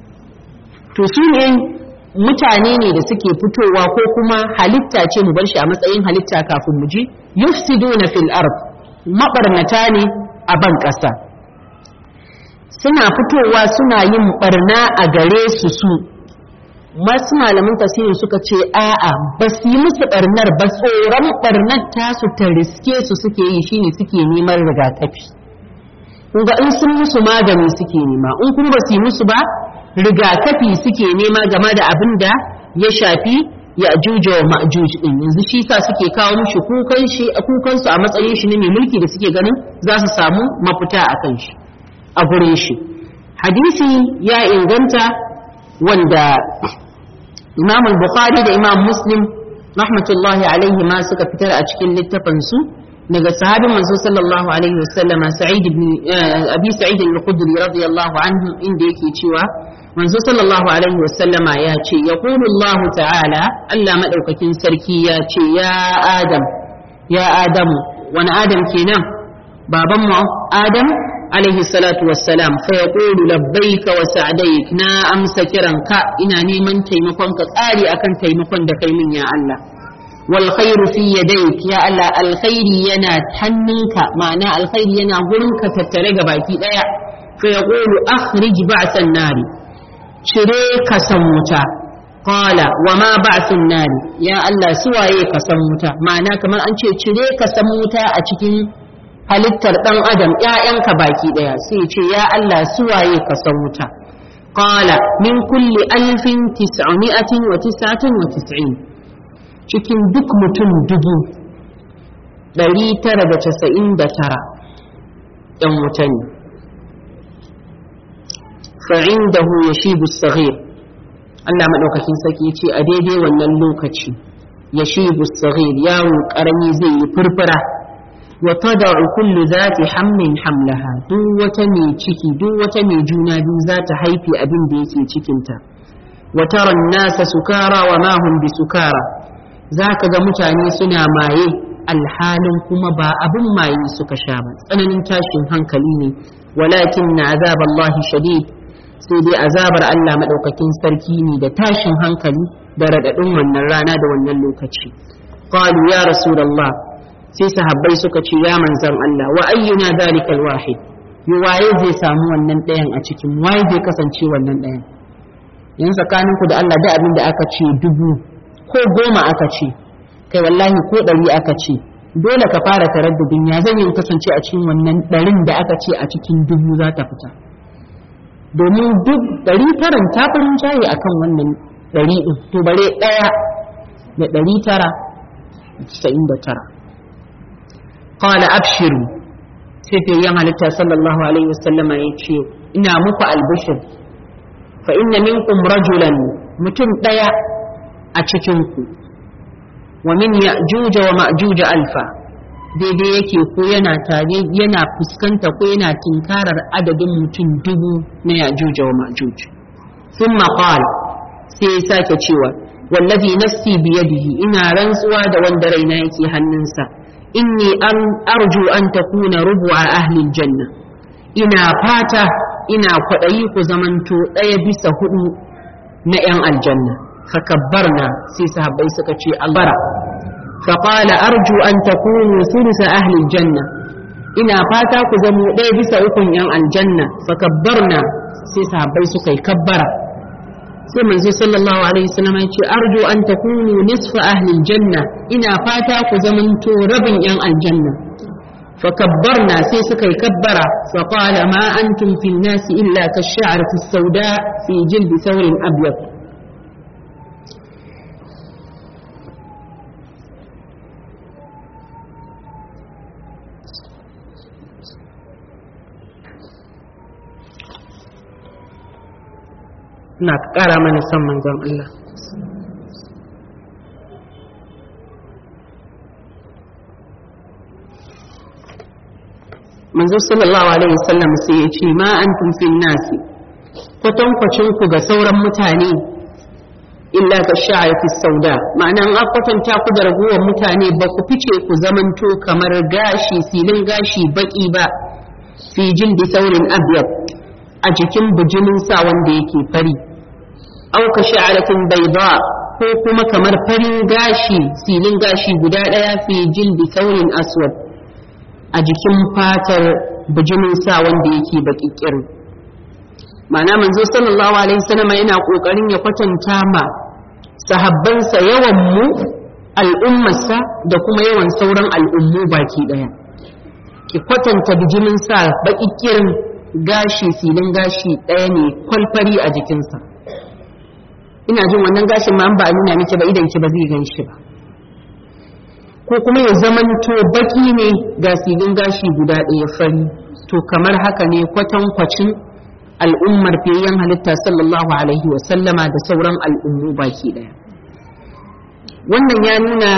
to su ne mutane ne da suke fitowa ko kuma halitta ce mu bar shi a matsayin halitta kafin mu ji yufsiduna fil ard mabarnata ne a ban ƙasa suna fitowa suna yin barna a gare su su masu malamin tasirin suka ce a'a ba su yi musu barnar ba tsoron barnar tasu ta riske su suke yi shine suke neman rigakafi kunga in sun musu magani suke nema in kuma ba su yi musu ba rigakafi suke nema game da abin da ya shafi ya juja wa ma'juj din yanzu shi sa suke kawo mishi kukan shi kukan su a matsayin shi ne mai mulki da suke ganin za su samu mafita a kan shi a gurin shi hadisi ya inganta wanda Imam al-Bukhari da Imam Muslim rahmatullahi alaihi ma suka fitar a cikin littafin su daga sahabin manzo sallallahu alaihi wasallama Sa'id ibn Abi Sa'id al-Khudri radiyallahu anhu inda yake cewa manzo sallallahu alaihi wasallama ya ce ya Allah ta'ala Allah madaukakin sarki ya ce ya Adam ya Adamu wani Adam kenan baban mu Adam alaihi salatu wassalam fa yaqulu labbaika wa sa'daik na amsa kiranka ina neman taimakon ka tsari akan taimakon da kai min ya Allah wal khairu fi yadayk ya Allah alkhairi yana hannunka ma'ana alkhairi yana gurinka tattare ga baki daya fa yaqulu akhrij ba'san nari cire ka san wuta qala wa ma ba'sun nari ya Allah suwaye ka san wuta ma'ana kamar an ce cire ka san wuta a cikin halittar dan adam ƴaƴanka baki daya sai ce ya Allah suwaye ka san wuta qala min kulli alfin tis'umi'atin wa tis'atin wa tis'in cikin duk mutum dubu ɗari tara da casa'in da tara ɗan wuta ne fa'indahu yashibu saghir Allah maɗaukakin saki ce a daidai wannan lokaci yashibu saghir yaro ƙarami zai yi furfura wa tada'u kullu zati hamlin hamlaha duk wata mai ciki duk wata mai juna biyu za ta haife abin da yake cikinta wa tara nasa sukara wa ma hum bisukara zaka ga mutane suna maye alhalin kuma ba abin maye suka sha ba tsananin tashin hankali ne walakin na azaballahi shadid sai dai azabar Allah madaukakin sarki ne da tashin hankali da radadin wannan rana da wannan lokaci qalu ya rasulullah sai sahabbai suka ce ya manzan Allah wa ayyuna zalikal wahid yi waye zai samu wannan ɗayan a cikin waye zai kasance wannan ɗayan yan tsakanin ku da Allah da abin da aka ce dubu ko goma aka ce kai wallahi ko ɗari aka ce dole ka fara taraddudin ya zan yi kasance a cikin wannan ɗarin da aka ce a cikin dubu za ta fita domin duk ɗari taran ta farin jaye akan wannan ɗari ɗin to bare ɗaya da ɗari tara da tara qala abshiru sai fiyayyen halitta sallallahu alaihi wasallam ya ce ina muku albishir fa inna minkum rajulan mutum daya a cikin ku wa min ya'juj wa ma'juj alfa daidai yake ko yana tare yana fuskanta ko yana tinkarar adadin mutum dubu na ya'juj wa ma'juj thumma qala sai ya sake cewa wallazi nafsi biyadihi ina rantsuwa da wanda raina yake hannunsa inni an arju an takuna rubu'a ahlil janna ina fata ina kwaɗayi ku zamanto ɗaya bisa hudu na 'yan aljanna fakabbarna sai sahabbai suka ce albara faƙala arju an takunu sulusa ahlil janna ina fata ku zamo ɗaya bisa ukun 'yan aljanna fakabbarna sai sahabbai suka yi kabbara sai manzo sallallahu alaihi wasallam ya ce arju an takunu nisfa ahli janna ina fata ku zamanto rabin yan aljanna fa kabbarna sai suka yi kabbara fa qala ma antum fil nas illa kash-sha'r fi sauda fi jild thawrin abyad na ƙara mana son manzon Allah. Manzo sallallahu Alaihi wasallam sai ya ce ma an fil nasi kwatankwacin ku ga sauran mutane illa ka sha'afi sauda ma'ana an kwatanta ku da ragowar mutane ba ku fice ku zamanto kamar gashi silin gashi baki ba fi jildi saurin abyad a jikin bijimin sa wanda yake fari au ka sha'aratin bayda ko kuma kamar farin gashi silin gashi guda ɗaya fi jildi saurin aswad a jikin fatar bijimin sa wanda yake baki kirin ma'ana manzo sallallahu alaihi wasallam yana kokarin ya kwatanta ma sahabbansa yawan mu al'ummarsa da kuma yawan sauran al'ummu baki daya ki kwatanta bijimin sa baki kirin gashi silin gashi ɗaya ne kwalfari a jikinsa ina jin wannan gashin ma ba a nuna miki ba idan ki ba zai gan shi ba ko kuma ya zamanto baki ne ga silin gashi guda ɗaya fari to kamar haka ne kwatankwacin al'ummar fiyayyen halitta sallallahu alaihi wa sallama da sauran al'ummu baki ɗaya wannan ya nuna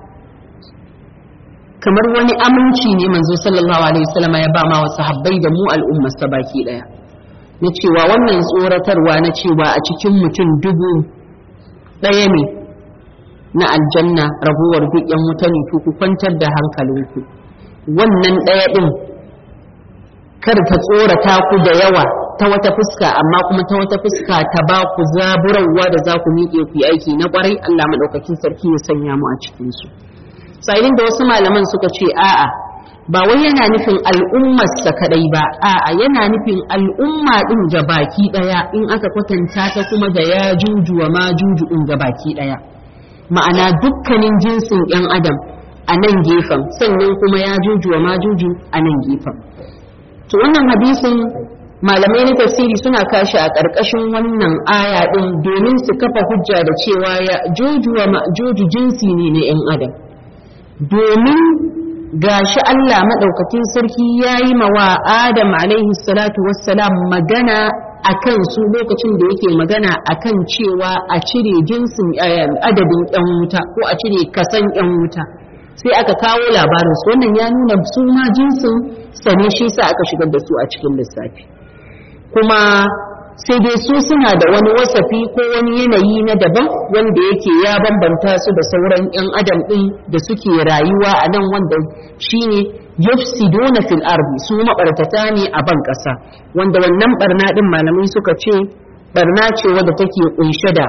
kamar wani aminci ne manzo sallallahu alaihi wasallama ya ba ma wasu habbai da mu al'ummarsa baki ɗaya na cewa wannan tsoratarwa na cewa a cikin mutum dubu ɗaya ne na aljanna raguwar duk yan wuta ne ku kwantar da hankalinku wannan ɗaya ɗin kar ta tsorata ku da yawa ta wata fuska amma kuma ta wata fuska ta ba ku zaburarwa da za ku miƙe ku yi aiki na ƙwarai Allah maɗaukakin sarki ya sanya mu a cikinsu sa'ilin da wasu malaman suka ce a'a ba wai yana nufin al'ummarsa kadai ba a'a yana nufin al'umma din ga baki daya in aka kwatanta ta kuma da ya juju wa ma juju din ga baki daya ma'ana dukkanin jinsin yan adam a nan gefen sannan kuma ya juju wa ma juju a nan gefen to wannan hadisin malamai na tafsiri suna kashi a ƙarƙashin wannan aya ɗin domin su kafa hujja da cewa ya juju wa ma'juju jinsi ne na 'yan adam domin gashi Allah maɗaukakin sarki ya yi mawa Adam alaihi salatu wassalam magana a kan su lokacin da yake magana a kan cewa a cire jinsin adadin 'yan wuta ko a cire kasan 'yan wuta sai aka kawo labarin su wannan ya nuna su ma jinsin sane shi sa aka shigar da su a cikin lissafi kuma sai dai su suna da wani wasafi ko wani yanayi na daban wanda yake ya bambanta su da sauran 'yan adam ɗin da suke rayuwa a nan wanda shine yufsiduna fil ardi su mabartata ne a ban ƙasa wanda wannan barna ɗin malamai suka ce barna ce wadda take kunshe da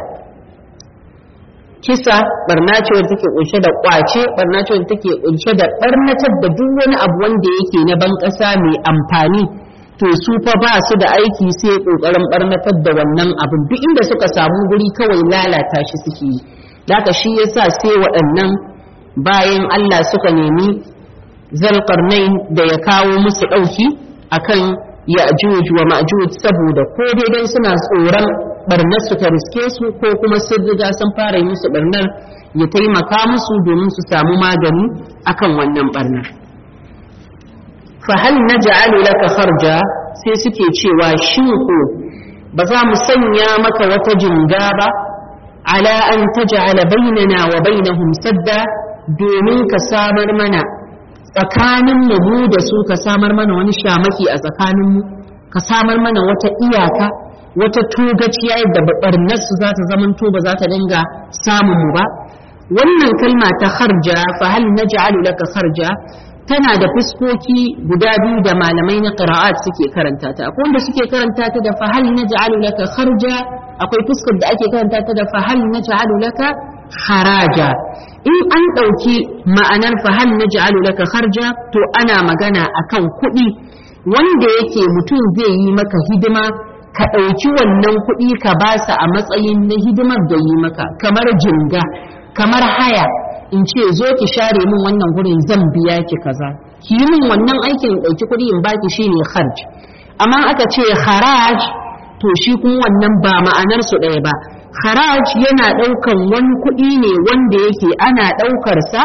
kisa barna ce wadda take kunshe da kwace barna ce wadda take kunshe da barnatar da duk wani abu wanda yake na ban ƙasa mai amfani to su fa ba su da aiki sai kokarin barnatar da wannan abin duk inda suka samu guri kawai lalata shi suke yi daga shi yasa sai waɗannan bayan Allah suka nemi zalqarnain da ya kawo musu ɗauki akan ya'juj wa ma'juj saboda ko dai dan suna tsoron barnar su ta riske su ko kuma sun riga sun fara yi musu barnar ya taimaka musu domin su samu magani akan wannan barnar fahal na ja'alu laka kharja sai suke cewa shin ko ba za mu sanya maka wata jinga ba ala an taj'ala bainana wa bainahum sadda domin ka samar mana tsakanin mu da su ka samar mana wani shamaki a tsakanin mu ka samar mana wata iyaka wata togaciya yadda barnar su za ta zamanto ba za ta dinga samun mu ba wannan kalma ta kharja fa hal naj'alu laka kharja tana da fuskoki guda biyu da malamai na qira'at suke karanta ta akwai wanda suke karanta ta da fa hal naj'alu laka kharja akwai fuskar da ake karanta ta da fa hal naj'alu laka haraja in an ɗauki ma'anar fa hal naj'alu laka kharja to ana magana akan kuɗi wanda yake mutum zai yi maka hidima ka ɗauki wannan kuɗi ka basa a matsayin na hidimar da yi maka kamar jinga kamar haya in ce zo ki share min wannan gurin zan biya ki kaza ki yi min wannan aikin in ɗauki kuɗi in baki shine kharj amma aka ce haraj to shi kuma wannan ba ma'anar su ɗaya ba haraj yana ɗaukan wani kuɗi ne wanda yake ana ɗaukar sa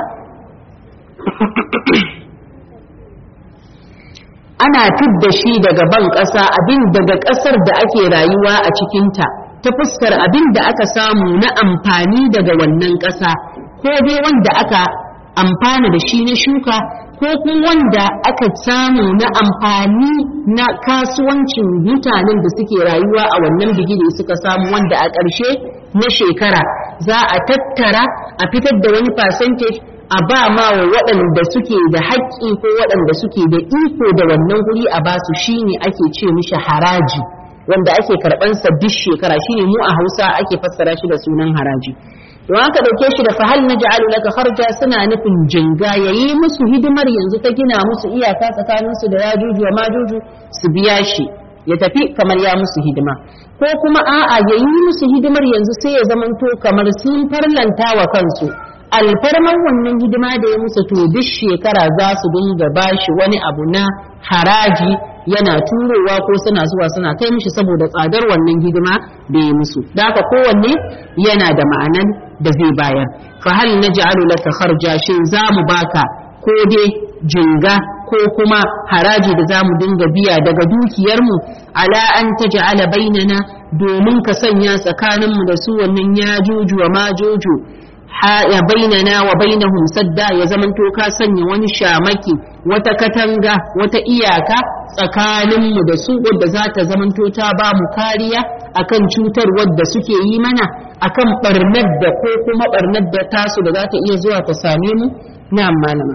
ana fidda shi daga ban ƙasa abin daga ƙasar da ake rayuwa a cikinta ta fuskar abin da aka samu na amfani daga wannan ƙasa ko dai wanda aka amfana da shi na shuka ko kuma wanda aka samu na amfani na kasuwancin mutanen da suke rayuwa a wannan bigire suka samu wanda a ƙarshe na shekara za a tattara a fitar da wani percentage a ba ma wa waɗanda suke da haƙƙi ko waɗanda suke da iko da wannan guri a basu shine ake ce mishi haraji wanda ake karɓansa duk shekara shine mu a hausa ake fassara shi da sunan haraji don haka dauke shi da fahal na ja'alu laka kharja suna nufin jinga yayi musu hidimar yanzu ta gina musu iyaka tsakanin su da yajuju wa majuju su biya shi ya tafi kamar ya musu hidima ko kuma a'a yayi musu hidimar yanzu sai ya zamanto kamar sun farlanta wa kansu alfarman wannan hidima da ya musu to duk shekara za su dinga bashi wani abu na haraji yana turowa ko suna zuwa suna kai mishi saboda tsadar wannan hidima da ya musu da haka kowanne yana da ma'anan da zai bayar fa hal naj'alu laka kharja shin za mu baka ko dai jinga ko kuma haraji da zamu dinga biya daga dukiyarmu ala an taj'ala bainana domin ka sanya tsakaninmu da su wannan yajuju wa majuju ya bainana wa bainahum sadda ya zamanto ka sanya wani shamaki wata katanga wata iyaka tsakaninmu da su wadda za ta zamanto ta ba mu kariya akan cutar wadda suke yi mana akan barnar da ko kuma barnar da tasu da za ta iya zuwa ta same mu na malama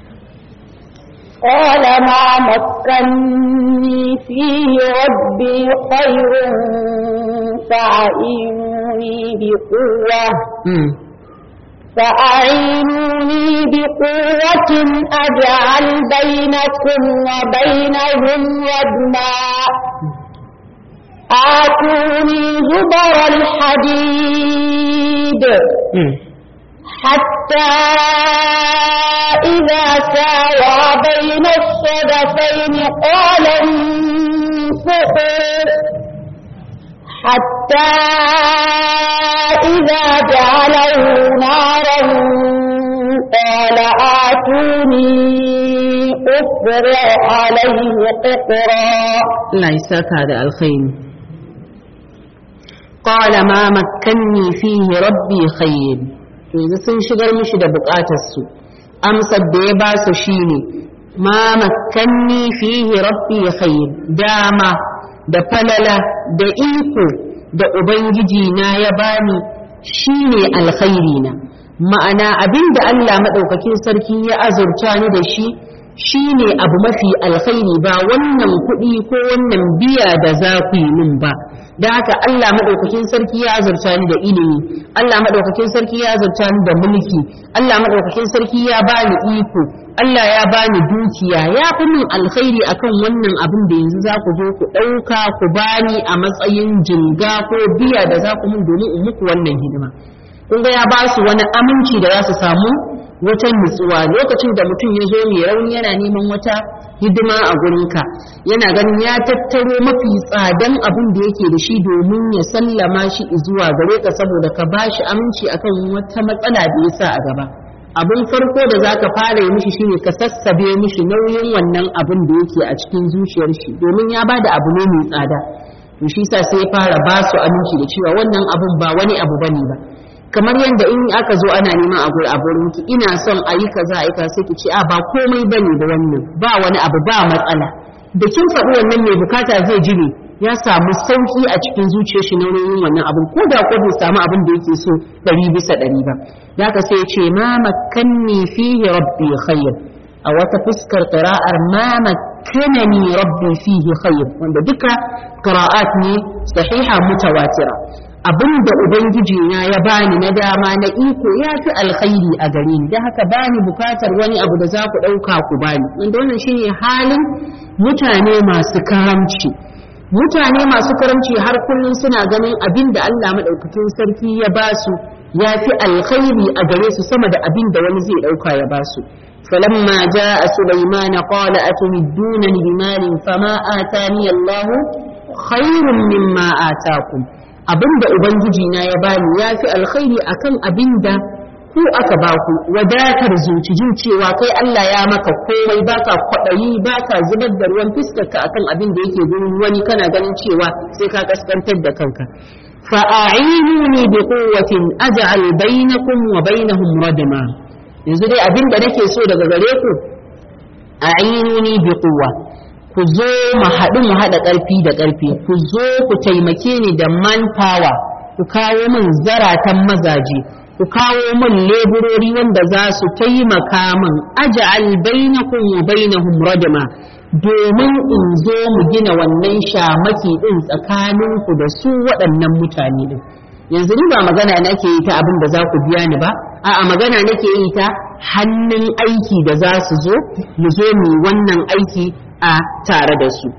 قال ما مكني فيه ربي خير فأعينوني بقوة فأعينوني بقوة أجعل بينكم وبينهم ردما آتوني زبر الحديد حتى إذا ساوى بين الصدفين قال الصخر حتى إذا جعله نارا قال آتوني أفرع عليه قطرا Allah ya saka da alkhairi qala ma makkanni fihi rabbi khair to yanzu sun shigar mishi da bukatar su amsar da ya ba su shine ma makkanni fihi rabbi khair dama da falala da iko da ubangiji na ya bani shine alkhairi na ma'ana abinda Allah madaukakin sarki ya azurta ni da shi shi ne abu mafi alkhairi ba wannan kuɗi ko wannan biya da za ku yi min ba da haka Allah maɗaukakin sarki ya azurta ni da ilimi Allah maɗaukakin sarki ya azurta ni da mulki Allah maɗaukakin sarki ya bani iko Allah ya bani dukiya ya fi min alkhairi akan wannan abin da yanzu za ku zo ku ɗauka ku bani a matsayin jinga ko biya da za ku min domin in muku wannan hidima kun ga ya ba su wani aminci da za su samu wata nutsuwa lokacin da mutum ya zo mai rauni yana neman wata hidima a gurinka yana ganin ya tattaro mafi tsadan abin da yake da shi domin ya sallama shi zuwa gare ka saboda ka ba shi aminci akan wata matsala da ya sa a gaba abin farko da za ka fara yi mishi shine ka sassabe mishi nauyin wannan abin da yake a cikin zuciyar shi domin ya ba da abu ne mai tsada to shi sa sai ya fara ba su aminci da cewa wannan abun ba wani abu bane ba kamar yadda in aka zo ana neman a a ki ina son a yi kaza a yi kaza sai ki ce a ba komai bane da wannan ba wani abu ba matsala da kin faɗi wannan mai bukata zai ji ne ya samu sauki a cikin zuciyar shi nauyin wannan abin ko da ko bai samu abin da yake so ɗari bisa ɗari ba ka sai ce ma makanni fihi rabbi khair a wata fuskar qira'ar ma makkanani rabbi fihi khair wanda duka qira'at ne sahiha mutawatira abin da ubangiji na ya bani na dama na iko ya fi alkhairi a gare ni da haka bani bukatar wani abu da za ku ɗauka ku bani wanda wannan shine halin mutane masu karamci mutane masu karamci har kullum suna ganin abin da Allah maɗaukakin sarki ya ba su ya fi alkhairi a gare su sama da abin da wani zai ɗauka ya ba su فلما جاء سليمان قال أتمدونني بمال فما آتاني الله خير مما آتاكم abinda ubangiji na ya bani ya fi alkhairi akan abinda ku aka baku wadatar zuci jin cewa kai Allah ya maka komai baka kwaɗayi baka zubar da ruwan fiskarka akan abin da yake gurin wani kana ganin cewa sai ka kaskantar da kanka fa'a'inuni bi quwwatin aj'al bainakum wa bainahum radma yanzu dai abin da nake so daga gare ku a'inuni bi quwwa ku zo mu haɗu mu haɗa ƙarfi da ƙarfi ku zo ku taimake ni da manpower ku kawo min zaratan mazaje ku kawo min leburori wanda za su taimaka min aj'al bainakum wa bainahum radma domin in zo mu gina wannan shamaki din tsakanin ku da su waɗannan mutane din yanzu ni ba magana nake yi ta abin da za ku biya ni ba a'a magana nake yi ta hannun aiki da za su zo mu zo mu wannan aiki a tare da su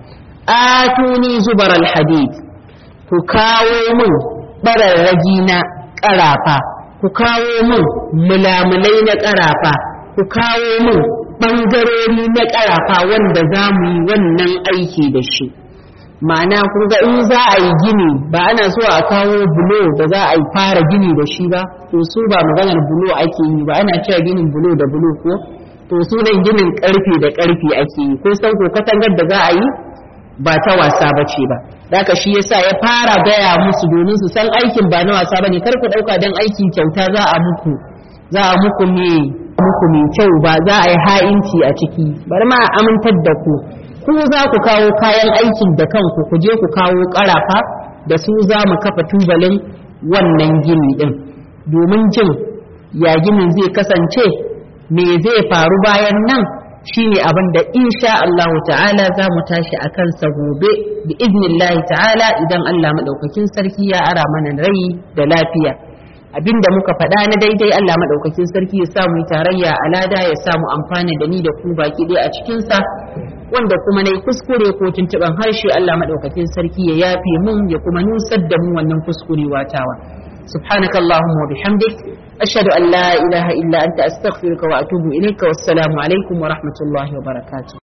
atuni zubar alhadid ku kawo min bararragi na ƙarafa ku kawo min mulamulai na ƙarafa ku kawo min ɓangarori na ƙarafa wanda za mu yi wannan aiki da shi ma'ana kun ga in za a yi gini ba ana so a kawo bulo da za a yi fara gini da shi ba to su ba maganar bulo ake yi ba ana cewa ginin bulo da bulo ko to sunan ginin karfe da karfe ake yi ko san ko katangar da za a yi ba ta wasa ba ce ba Daka shi yasa ya fara gaya musu domin su san aikin ba na wasa bane kar ku dauka dan aikin kyauta za a muku za a muku me muku mai kyau ba za a yi ha'inci a ciki bari ma a amintar da ku ku za ku kawo kayan aikin da kanku ku je ku kawo karafa da su za mu kafa tubalin wannan gini din domin jin ya ginin zai kasance me zai faru bayan nan shine abin da insha Allah ta'ala za mu tashi a kansa gobe bi idnillahi ta'ala idan Allah madaukakin sarki ya ara mana rai da lafiya abinda muka faɗa na daidai Allah madaukakin sarki ya samu tarayya alada ya samu amfani da ni da ku baki ɗaya a cikin sa wanda kuma nayi kuskure ko tuntuban harshe Allah madaukakin sarki ya yafe mun ya kuma nusar da mu wannan kuskure watawa سبحانك اللهم وبحمدك أشهد أن لا إله إلا أنت أستغفرك وأتوب إليك والسلام عليكم ورحمة الله وبركاته